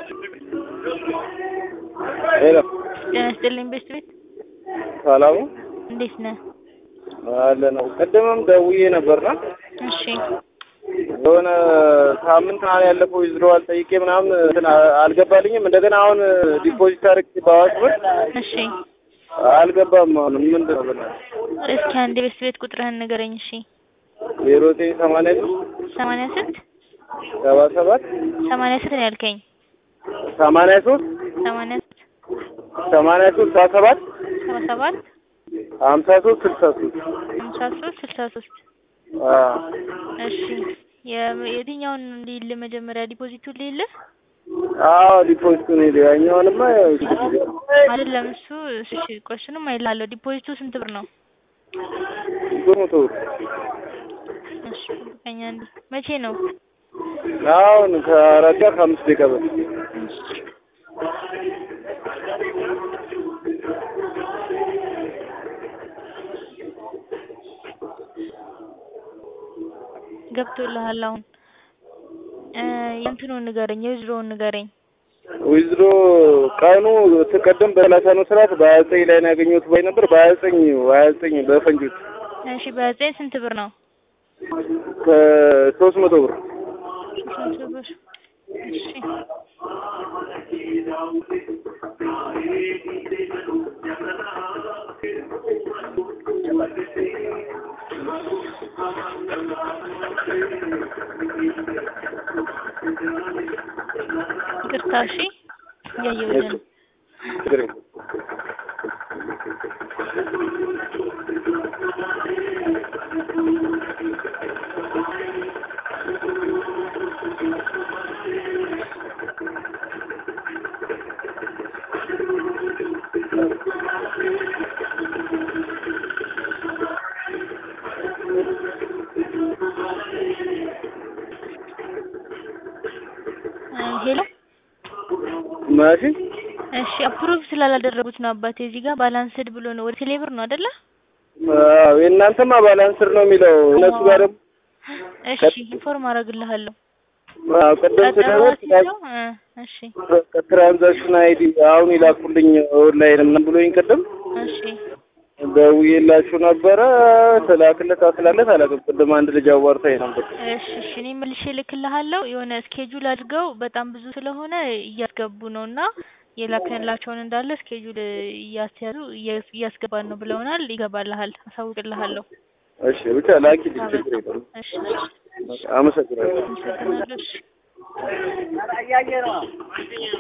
ሄሎ ጤና ይስጥልኝ ቤስት ቤት ሰላሙ እንዴት ነህ? አለ ነው። ቅድምም ደውዬ ነበርና እሺ የሆነ ሳምንት ምናምን ያለፈው ይዝረዋል ጠይቄ ምናምን እንትን አልገባልኝም። እንደገና አሁን ዲፖዚት አድርጌ በአዋሽ ብር እሺ አልገባም። አሁን ምንድን ነው ብለህ እስኪ አንድ ቤስት ቤት ቁጥርህን ንገረኝ። እሺ ዜሮ ዘጠኝ ሰማንያ ሰማንያ ስንት ሰባ ሰባት ሰማንያ ስንት ነው ያልከኝ? ሰማንያ ሶስት ሰማንያ ሰማንያ ሶስት ሰባ ሰባት ሰባ ሰባት ሀምሳ ሶስት ስልሳ ሶስት ሀምሳ ሶስት ስልሳ ሶስት እሺ የ- የትኛውን ሊል መጀመሪያ ዲፖዚቱን ሊል አዎ ዲፖዚቱ ነው የሄደው። ያኛውንማ ያው አይደለም እሱ እሺ ቆይ እሱንም አይልሃለሁ ዲፖዚቱ ስንት ብር ነው ሶስት መቶ ብር እሺ ጠብቀኝ አንዴ መቼ ነው አሁን ከአራት ጋር ከአምስት ደቂቃ በፊት እሺ ገብቶልሃል አሁን እ የእንትኑን ንገረኝ የዊዝድሮውን ንገረኝ ዊዝድሮ ቀኑ ትቀደም በሰላሳ ነው ስርዓት በሀያ ዘጠኝ ላይ ነው ያገኘሁት ባይ ነበር በሀያ ዘጠኝ በሀያ ዘጠኝ በፈንጆች እሺ በዘጠኝ ስንት ብር ነው ከሶስት መቶ ብር ስንት ብር እሺ ይቅርታ እሺ እያየሁልህ ነው ችግር የለም። እ ሄሎ ማሺ እሺ አፕሩቭ ስላላደረጉት ነው አባቴ እዚህ ጋር ባላንስድ ብሎ ነው ወደ ቴሌ ብር ነው አይደለ አዎ የእናንተማ ባላንስር ነው የሚለው እነሱ ጋር ደግሞ እሺ ኢንፎርም አደርግልሃለሁ አዎ ቅድም ቀጠሮ ስደውል አስይዘው እ እሺ ትራንዛክሽን አይዲ አሁን ይላኩልኝ ኦንላይን ምናምን ብሎኝ ቅድም እሺ ደውዬላችሁ ነበረ ስላክለት አስላለት አላውቅም። ቅድም አንድ ልጅ አዋርታኝ ነበር። እሺ እሺ እኔ መልሼ እልክልሃለሁ የሆነ ስኬጁል አድርገው በጣም ብዙ ስለሆነ እያስገቡ ነው እና የላክንላቸውን እንዳለ ስኬጁል እያስያዙ እያ- እያስገባን ነው ብለውናል። ይገባልሃል፣ አሳውቅልሃለሁ። እሺ ብቻ ላኪልኝ፣ ችግር የለም። እሺ አመሰግናለሁ። አመሰግናለሁ። እሺ